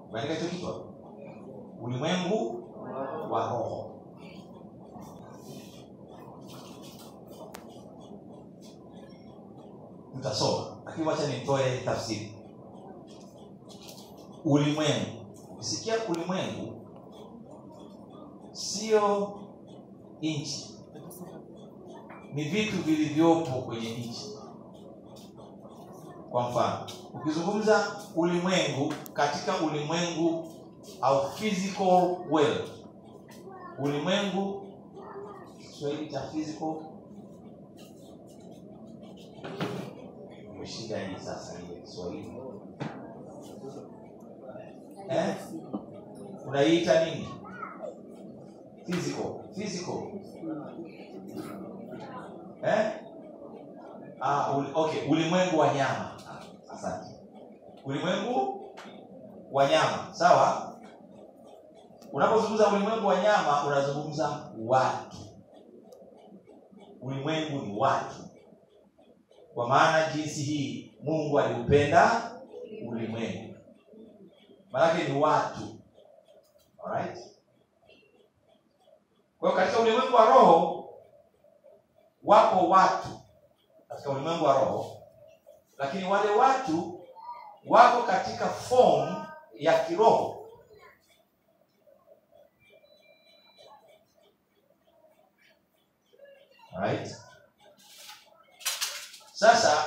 umeandika hicho kitu hapo? ulimwengu wa roho tutasoma lakini wacha nitoe tafsiri ulimwengu ukisikia ulimwengu sio nchi ni vitu vilivyopo kwenye nchi kwa mfano ukizungumza ulimwengu katika ulimwengu au physical world ulimwengu kiswahili cha physical shida hii sasa ile kiswahili eh? unaiita nini physical physical eh? ah, uli, okay ulimwengu wa nyama asante ulimwengu wa nyama sawa unapozungumza ulimwengu wa nyama unazungumza watu ulimwengu ni watu kwa maana jinsi hii mungu aliupenda ulimwengu maanake ni watu Alright? kwa hiyo katika ulimwengu wa roho wapo watu katika ulimwengu wa roho lakini wale watu wako katika form ya kiroho Alright? sasa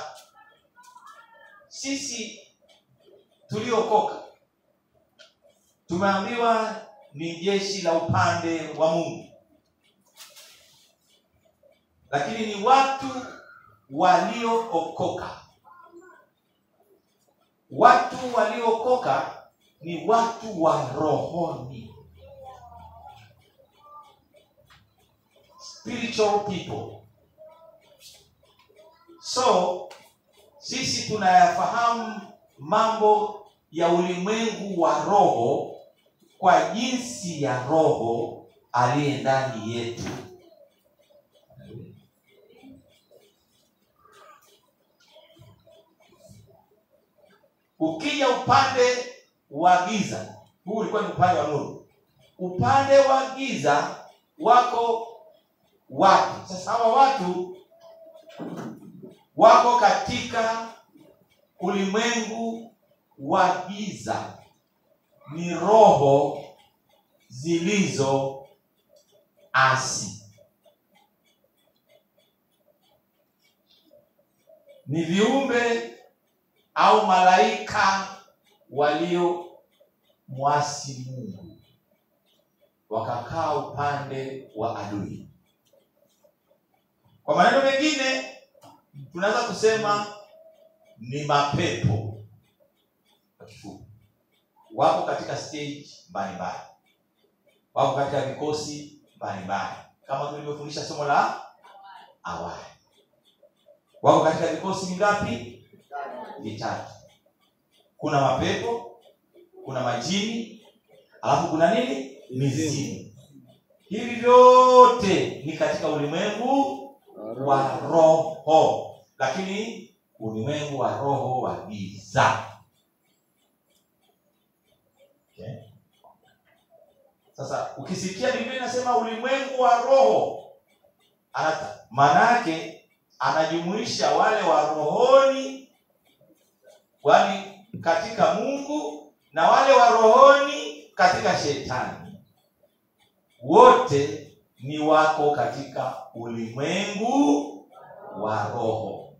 sisi tuliokoka tumeambiwa ni jeshi la upande wa mungu lakini ni watu waliookoka watu waliookoka ni watu wa rohoni spiritual people so sisi tunayafahamu mambo ya ulimwengu wa roho kwa jinsi ya roho aliye ndani yetu ukija upande wa giza huu ulikuwa ni upande wa nuru upande wa giza wako watu sasa hawa watu wako katika ulimwengu wa giza ni roho zilizo asi ni viumbe au malaika walio mwasi mungu wakakaa upande wa adui kwa maneno mengine tunaweza kusema ni mapepo kwa kifupi wako katika stage mbalimbali wako katika vikosi mbalimbali kama tulivyofundisha somo la awali wako katika vikosi vingapi vitatu kuna mapepo kuna majini alafu kuna nini mizimu hivi vyote ni katika ulimwengu wa roho lakini ulimwengu wa roho wa giza okay. sasa ukisikia biblia inasema ulimwengu wa roho anata maana yake anajumuisha wale wa rohoni wani katika mungu na wale wa rohoni katika shetani wote ni wako katika ulimwengu wa roho